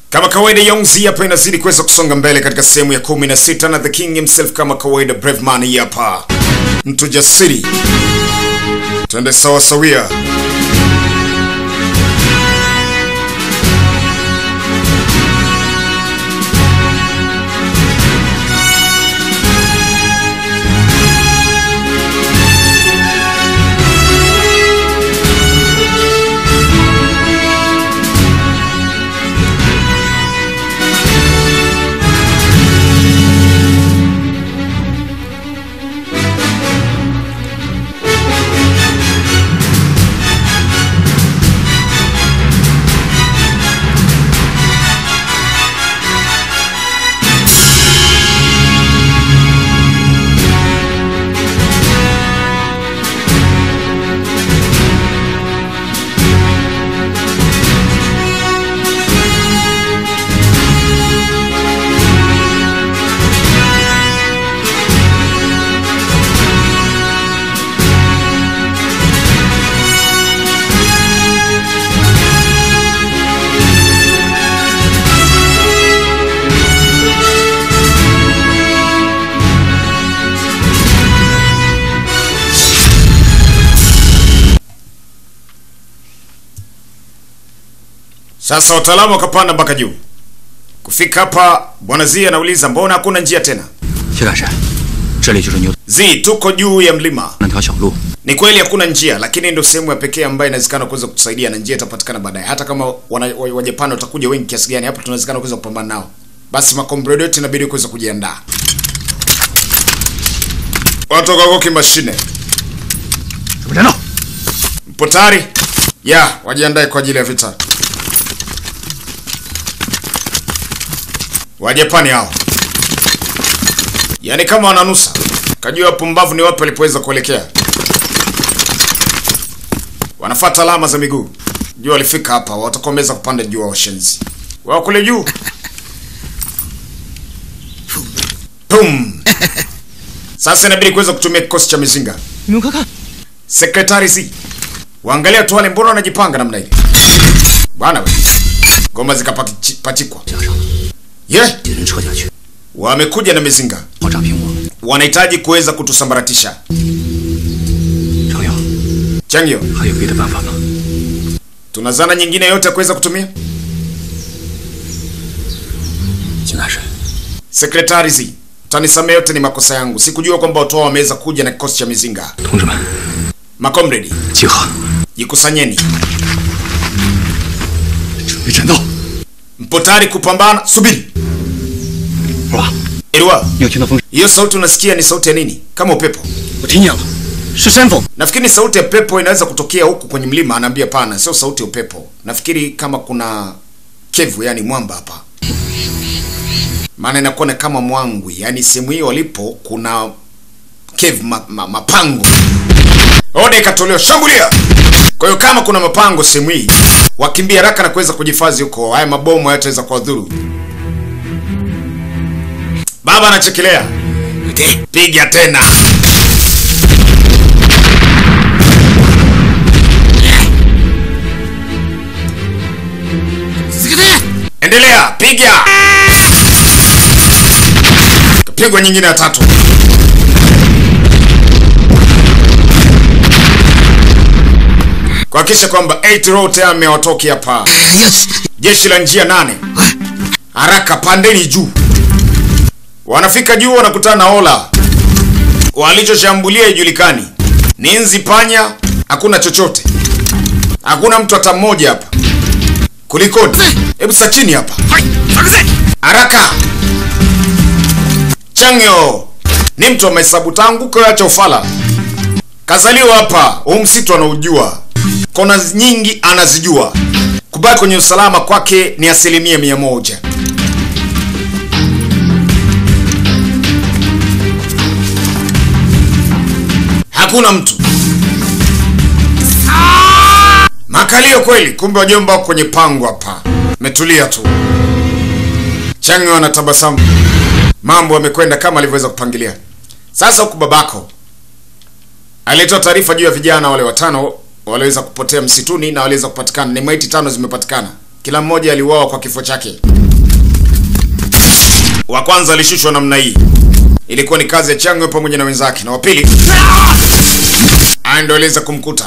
Kama kawaida Yongzi hapa inazidi kuweza kusonga mbele katika sehemu ya kumi na sita na the king himself kama kawaida brave man hapa. Mtu jasiri. Twende sawa sawia. Sasa wataalamu wakapanda mpaka juu. Kufika hapa bwana Zi anauliza mbona hakuna njia tena? 铁杆山，这里就是牛 Zi, tuko juu ya mlima. 那条小路， Ni kweli hakuna njia, lakini ndio sehemu ya pekee ambayo inawezekana kuweza kutusaidia na njia itapatikana baadaye. Hata kama wana, wa, wa Japan watakuja wengi kiasi gani, hapo tunawezekana kuweza kupambana nao. Basi makombrado yote inabidi kuweza kujiandaa. Watoka kwa kimashine. 准备战斗。 Mpo tayari? Ya, wajiandae kwa ajili ya vita. Wajapani hao. Yaani kama wananusa. Kajua wapumbavu ni wapi walipoweza kuelekea. Wanafuata alama za miguu. Jua walifika hapa, watakomeza kupanda juu wa washenzi. Wao kule juu. Pum. Sasa inabidi kuweza kutumia kikosi cha mizinga. 你们快看， Sekretari si. Waangalia tu wale mbona wanajipanga namna ile. Bwana we. Ngoma zikapachikwa. 加上 Ye, 敌人撤下去， wamekuja na mizinga. 炮炸平我。 Wanahitaji kuweza kutusambaratisha. 程勇， Changyo, 还有别的办法吗？ tuna zana nyingine yote ya kuweza kutumia? 金大神， Sekretari si. Tanisamee yote ni makosa yangu. Sikujua kwamba watu hao wameweza kuja na kikosi cha mizinga. 同志们， Makomredi, 集合， jikusanyeni. 准备战斗。 Mpo tayari kupambana? Subiri. 哇， Irwa, 你有听到风声？ hiyo sauti unasikia ni sauti ya nini? Kama upepo. 我听见了，是山风。 Nafikiri sauti ya pepo inaweza kutokea huku kwenye mlima. Anaambia pana, sio sauti ya upepo. Nafikiri kama kuna kevu, yani mwamba hapa, maana inakuwa ni kama mwangwi, yani sehemu hiyo walipo kuna kevu, ma, ma, mapango. Oda ikatolewa, shambulia. Kwa hiyo kama kuna mapango sehemu hii, wakimbia haraka na kuweza kujifadhi huko. Haya mabomu hayataweza kuwadhuru. Baba anachekelea, piga tena. Endelea, piga. Kapigwa nyingine ya tatu. Kuhakikisha kwamba 8 rote amewatoki hapa. Jeshi la njia nane. Haraka pandeni juu. Wanafika juu wanakutana na Ola. Walichoshambulia ijulikani. Ni nzi panya, hakuna chochote. Hakuna mtu hata mmoja hapa. Kulikoni? Hebu sa chini hapa. Haraka. Changyo ni mtu wa mahesabu tangu kuacha ufala. Kazaliwa hapa, huu msitu anaujua. Kona nyingi anazijua. Kubaki kwenye usalama kwake ni asilimia mia moja. Hakuna mtu. Makalio kweli, kumbe wajomba wako kwenye pango hapa. Metulia tu. Changyo anatabasamu. Mambo yamekwenda kama alivyoweza kupangilia. Sasa huku babako alitoa taarifa juu ya vijana wale watano waliweza kupotea msituni na waliweza kupatikana. Ni maiti tano zimepatikana, kila mmoja aliuawa kwa kifo chake. Wa kwanza alishushwa namna hii, ilikuwa ni kazi ya Changwe pamoja na wenzake, na wa pili aya ndo aliweza kumkuta.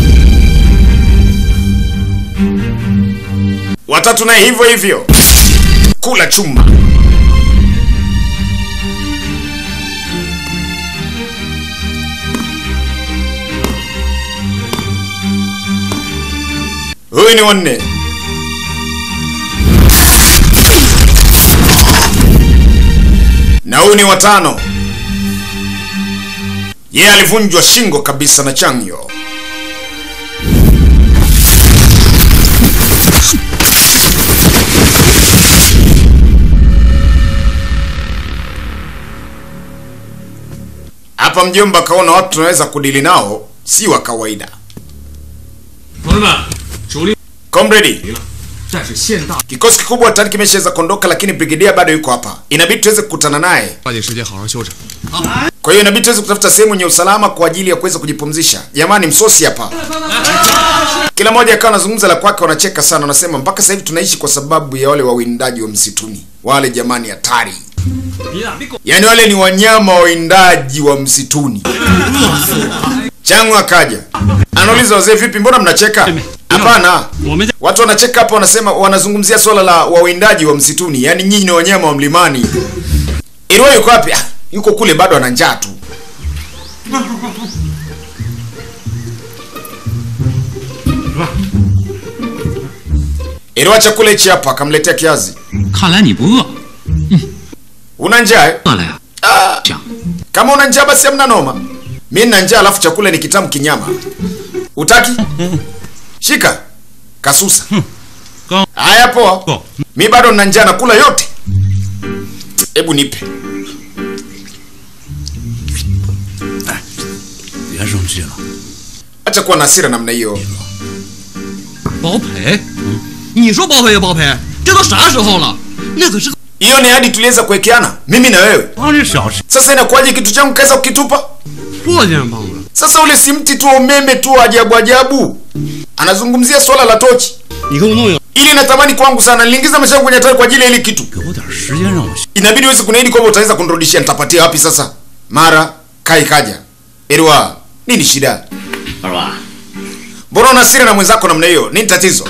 Watatu naye hivyo hivyo, kula chuma. Huyu ni wanne. na huyu ni watano. Yeye alivunjwa shingo kabisa na Changyo. Hapa mjomba akaona watu tunaweza kudili nao si wa kawaida. 同志们，主力 Comrade, 了，但是现大 kikosi kikubwa tayari kimeshaweza kuondoka, lakini brigedia bado yuko hapa. Inabidi tuweze kukutana naye. 抓紧时间好好休整。 Kwa hiyo inabidi tuweze kutafuta sehemu yenye usalama kwa ajili ya kuweza kujipumzisha. Jamani, msosi hapa. Kila mmoja akawa anazungumza la kwake, wanacheka sana, wanasema mpaka sasa hivi tunaishi kwa sababu ya wale wawindaji wa msituni. Wale jamani, hatari. 别打，别狗！ Yaani wale ni wanyama wawindaji wa msituni. Changu akaja anauliza wazee, vipi, mbona mnacheka? Hapana, 我们家 watu wanacheka hapa, wanasema wanazungumzia swala la wawindaji wa msituni, yaani nyinyi ni wanyama wa mlimani. Iliwa yuko wapi? Ah, yuko kule, bado ana njaa tu. Iliwa chakula hichi hapa, akamletea kiazi. 看来你不饿， Una njaa eh? 饿了呀？ Ah, 想 kama una njaa basi hamna noma. Mimi nina njaa alafu chakula ni kitamu kinyama. Utaki? Shika. Kasusa. Go. Haya poa. Go. Mimi bado nina njaa nakula yote. Hebu nipe. 别生气了， Acha kuwa na hasira namna hiyo. 包赔？你说包赔就包赔，这都啥时候了？那可是个 Hiyo ni hadi tuliweza kuwekeana mimi na wewe. 帮这小事 Sasa inakuwaje kitu changu kaweza kukitupa? 破件帮了。 Sasa ule si mti tu wa umeme tu wa ajabu ajabu. Anazungumzia swala la tochi. 你给我弄一个， Ili natamani kwangu sana. Niliingiza maisha yangu kwenye hatari kwa ajili ya hili kitu. 给我点时间让我想。 inabidi uweze kuniahidi kwamba utaweza kunirudishia nitapatia wapi sasa mara kai kaja erwa nini shida 二娃， mbona una hasira na mwenzako namna hiyo nini tatizo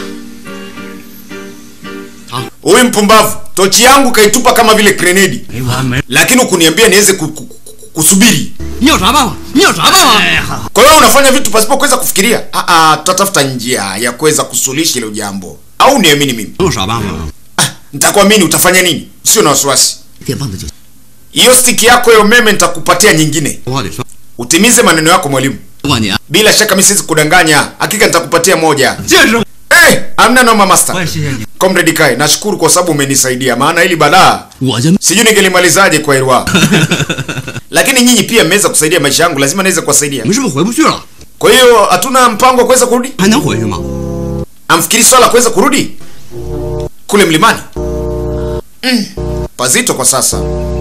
Ah. huyu mpumbavu tochi yangu kaitupa kama vile grenedi 没完没 lakini ukuniambia niweze ku, ku, ku, kusubiri 你有啥办法？你有啥办法？ kwa hiyo unafanya vitu pasipo kuweza kufikiria Ah, ah, tutatafuta njia ya kuweza kusuluhisha hilo jambo au niamini mimi 能有啥办法？ ah, nitakuamini utafanya nini sio na wasiwasi 电棒子就行， hiyo stiki yako ya umeme nitakupatia nyingine 我得算。 utimize maneno yako mwalimu 不管你啊， bila shaka mimi siwezi kudanganya hakika nitakupatia moja 这是 hey, amna noma 我 master 也谢谢你， comrade kai nashukuru kwa sababu umenisaidia maana hili balaa 我就 sijui ningelimalizaje kwa irwa lakini nyinyi pia mmeweza kusaidia maisha yangu lazima niweze kuwasaidia 你们是不是回不去了？ kwa hiyo hatuna mpango wa kuweza kurudi 还能回去吗？ amfikiri swala la kuweza kurudi kule mlimani mm, pazito kwa sasa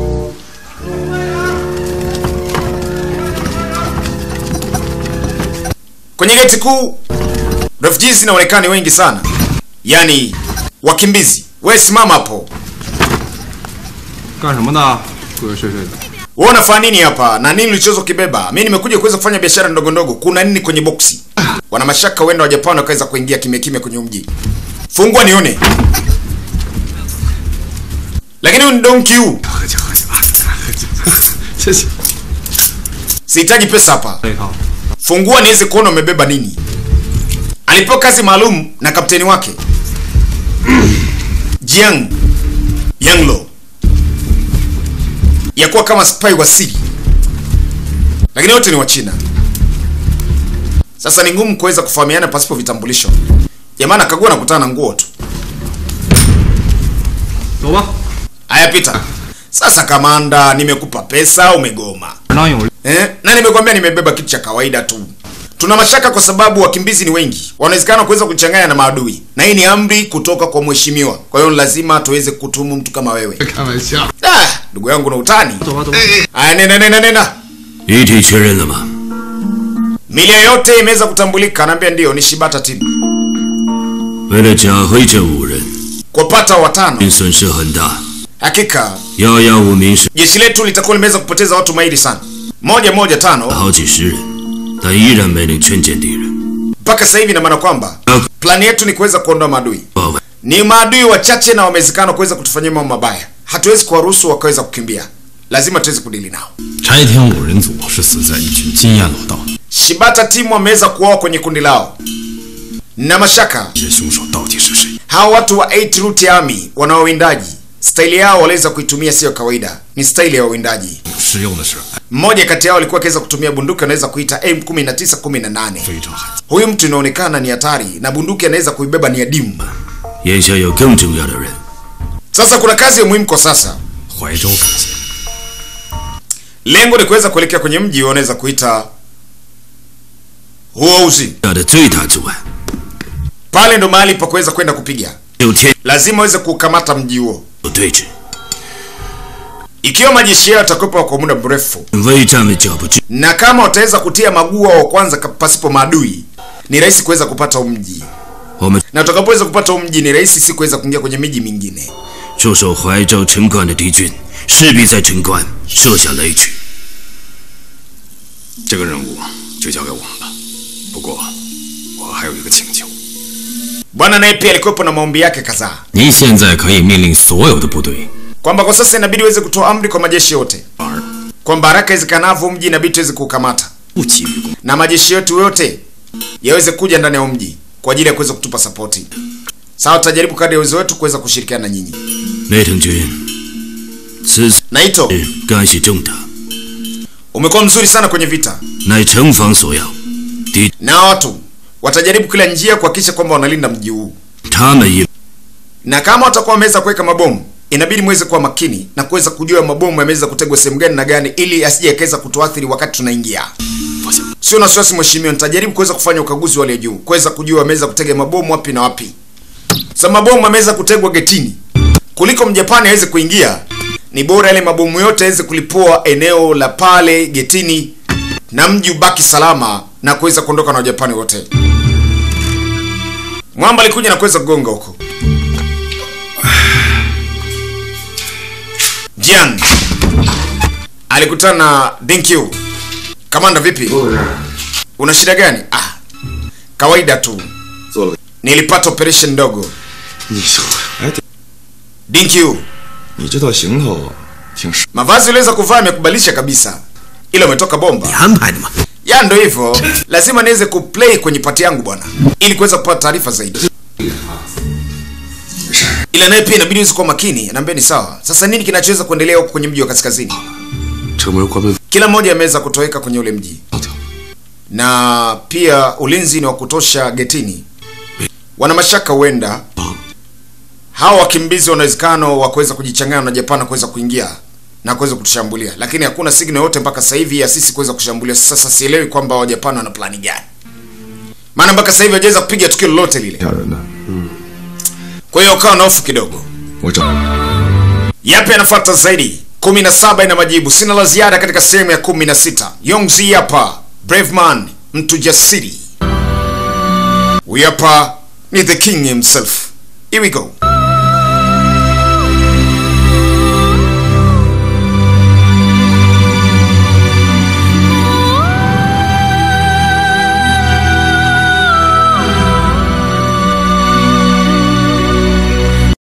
kwenye geti kuu refugees zinaonekana ni wengi sana yaani wakimbizi we simama hapo 干什么的？鬼鬼祟祟的。 wewe unafanya nini hapa na nini ulichozo kibeba mi nimekuja kuweza kufanya biashara ndogo ndogo kuna nini kwenye boksi wana mashaka wenda wa japani wakaweza kuingia kimya kimya kwenye mji fungua nione lakini huyu ni donki huu 喝酒喝酒啊！喝酒，谢谢。 sihitaji pesa hapa 这一套。 fungua niweze kuona umebeba nini alipewa kazi maalum na kapteni wake jiang yanglo ya kuwa kama spy wa siri lakini wote ni wa china sasa ni ngumu kuweza kufahamiana pasipo vitambulisho jamani akagua na kutana na nguo tu 走吧。 haya pita sasa kamanda nimekupa pesa umegoma 当有 Eh, na nimekwambia nimebeba kitu cha kawaida tu. Tuna mashaka kwa sababu wakimbizi ni wengi, wanawezekana kuweza kuchanganya na maadui, na hii ni amri kutoka kwa mheshimiwa. Kwa hiyo lazima tuweze kutumu mtu kama wewe. 开玩笑。 Ah, ndugu yangu na utani. 走吧走吧。 Aya, nenda nenda nenda. 遗体确认了吗？ Milia yote imeweza kutambulika, anaambia ndio ni Shibata Team. 为了缴回这五人， Kupata watano. 损失很大。 Hakika 遥遥无名是 jeshi letu litakuwa limeweza kupoteza watu mahiri sana, moja moja tano 好几十人，但依然没能劝谏敌人。 mpaka sasa hivi. Ina maana kwamba 要 plani yetu ni kuweza kuondoa maadui. 报复 Ni maadui wachache na wamewezekana kuweza kutufanyia mambo mabaya, hatuwezi kuwaruhusu wakaweza kukimbia, lazima tuweze kudili nao. 柴田五人组是死在一群经验老道， Shibata timu wameweza kuoa kwenye kundi lao, na mashaka 这凶手到底是谁？ hawa watu wa 8 Root Army wana wawindaji, staili yao waliweza kuitumia sio kawaida, ni staili ya wawindaji. 使用的是 Mmoja kati yao alikuwa akiweza kutumia bunduki anaweza kuita M1918. 非常罕见。 Huyu mtu inaonekana ni hatari na bunduki anaweza kuibeba ni adimu. 眼下有更重要的人， Sasa kuna kazi ya muhimu kwa sasa, 怀州附近， lengo ni kuweza kuelekea kwenye mji wanaweza kuita Huouzi. 大的最大阻碍 Pale ndo mahali pa kuweza kwenda kupiga, 有天 lazima waweze kukamata mji huo. 有对峙， Ikiwa majeshi yao yatakuwepo kwa muda mrefu, 未站稳脚步之 na kama wataweza kutia magua wa kwanza ka- pasipo maadui, ni rahisi kuweza kupata huu mji, 我们 na utakapoweza kupata huu mji, ni rahisi si kuweza kuingia kwenye miji mingine. 驻守怀州城关的敌军势必在城关设下雷区。 这个任务就交给我们吧。不过，我还有一个请求， Bwana naye pia alikuwepo na maombi yake kadhaa, 您现在可以命令所有的部队， kwamba kwa sasa inabidi uweze kutoa amri kwa majeshi yote 而 kwamba haraka iwezekanavyo mji inabidi tuweze kuukamata 不急于攻。 na majeshi yetu yote yaweze kuja ndani ya huu mji kwa ajili ya kuweza kutupa sapoti. Sawa, tutajaribu kadri ya uwezo wetu kuweza kushirikiana na nyinyi. 内藤君，此次 Naito, 干系重大， umekuwa mzuri sana kwenye vita, 乃城防所要，敌 na watu watajaribu kila njia kuhakikisha kwamba wanalinda mji huu, 他们也 na kama watakuwa wameweza kuweka mabomu, inabidi muweze kuwa makini na kuweza kujua mabomu yameweza kutegwa sehemu gani na gani, ili asije yakaweza kutuathiri wakati tunaingia. 放心， Sio na wasiwasi mheshimiwa, nitajaribu kuweza kufanya ukaguzi wa hali ya juu, kuweza kujua wameweza kutega mabomu wapi na wapi. Sasa mabomu yameweza kutegwa getini, kuliko mjapani aweze kuingia, ni bora yale mabomu yote aweze kulipua eneo la pale getini na mji ubaki salama na kuweza kuondoka na wajapani wote. Mwamba alikuja na kuweza kugonga huko. Jian alikutana na Denkyu. Kamanda, vipi? Una shida gani? Ah, kawaida tu, 做了， nilipata operation ndogo. 你说，哎， Denkyu, 你这套行头挺实， mavazi uliweza kuvaa yamekubalisha kabisa, ila umetoka bomba. 安排的嘛。 Ya ndo hivyo, lazima niweze kuplay kwenye pati yangu bwana, ili kuweza kupata taarifa zaidi. Ila naye pia inabidi uweze kuwa makini. Anaambia ni sawa. Sasa nini kinachoweza kuendelea huko kwenye mji wa kaskazini? 城门关门 Kila mmoja ameweza kutoweka kwenye ule mji, 高调， na pia ulinzi ni wa kutosha getini. Wana mashaka huenda hawa wakimbizi wana uwezekano wa kuweza kujichanganya na Japan na kuweza kuingia na kuweza kutushambulia, lakini hakuna signal yote mpaka sasa hivi ya sisi kuweza kushambulia. Sasa sielewi kwamba Wajapani wana plani gani, maana mpaka sasa hivi hawajaweza kupiga tukio lolote lile. 吓人的。 Kwa hiyo ukawa na hofu kidogo. 我找 Yapi yanafuata zaidi? 17 ina majibu. Sina la ziada katika sehemu ya 16. Yongzi hapa, brave man, mtu jasiri. Huyu hapa ni the king himself. Here we go.